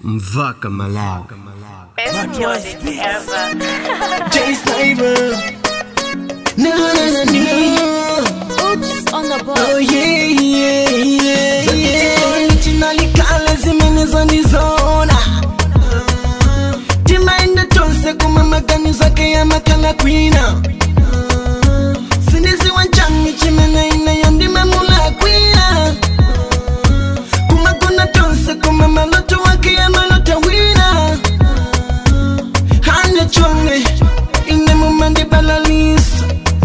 Mvaka Malawi. Best music ever. Jay Sniper. No, no, no, no. Oops on the Oh, board. yeah, yeah, yeah, yeah. Originally kale zimenizonizona timaenda tonse kumamagani zake ya makala kwina siniziwa nchani chimene inayo ndimemula kwina kumakona tonse kumamaloto wake ya malota wina hane chonge inemumandibalalisa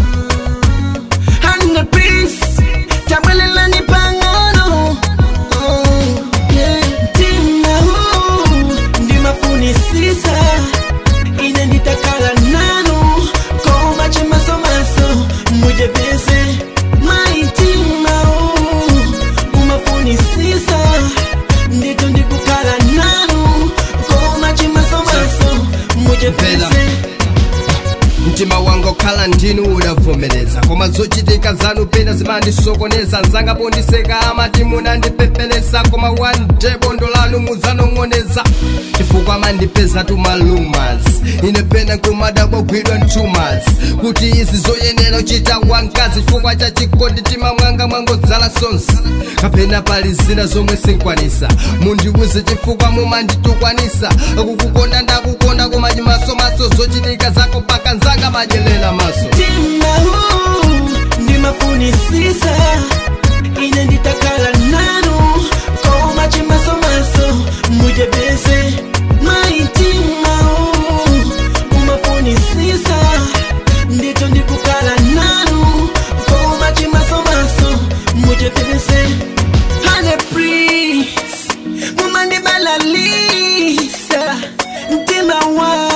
hane peace tabwelelani pang'ono Oh, yeah. mtima huu ndimafunisisa ine nditakala nanu koma chemasomaso mujepese maitima huu umafunisisa ndito ndikukala nanu koma chemasomaso mujepese mtima wanga okhala ndinu udavomereza koma zochitika zanu pena zimandisokoneza nzanga pondiseka amati munandipepelesa koma one day bondo lanu muzanong'oneza chifukwa amandipeza tumalumas ine pena nkumadabogwidwa ntumas kuti izi zoyenera uchita wankazi chifukwa cha chikondi tima mwanga mwangodzala sonse kapena pali zina zomwe sinkwanisa mundiwuze chifukwa mumanditukwanisa kukukonda ndakukonda koma chimasomaso zochitika zako paka nzanga majelela maso mtima huu ndimafunisisa ine nditakala nanu koma chimasomaso mujepese maitima huu umafunisisa ndito ndikukala nanu koma chimasomaso mujepese hane pris mumandibalalisa mtima wa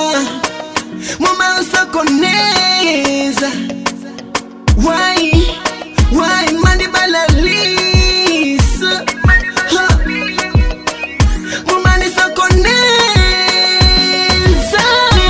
mumasokoneza wai wai mandibalalisa Ha. mumanisokoneza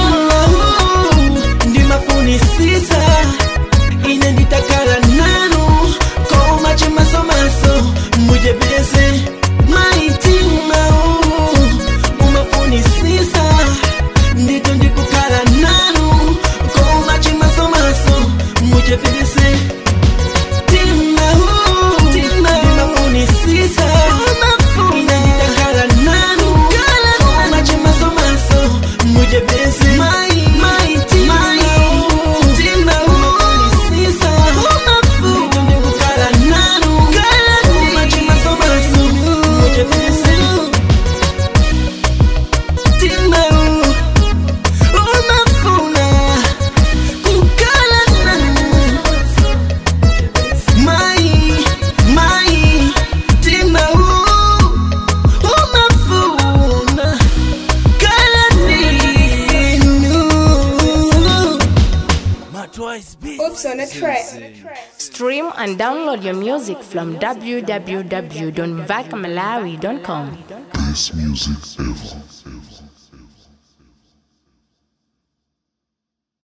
ndimafunisisa ine nditakala nanu koma chimasomaso mujepese maitima umafunisisa ndito ndikukala nanu koma chimasomaso mujepese tima huu ndimafunisisa ine nditakala nanu koma chimasomaso mujepese maitima umafunisisa ndito ndikukala nanu koma chimasomaso mujepese tima umafuna kukala nanu mai mai tima umafuna kala ninu Oops on a track. Stream and download your music from www.vakmalawi.com. Best music ever.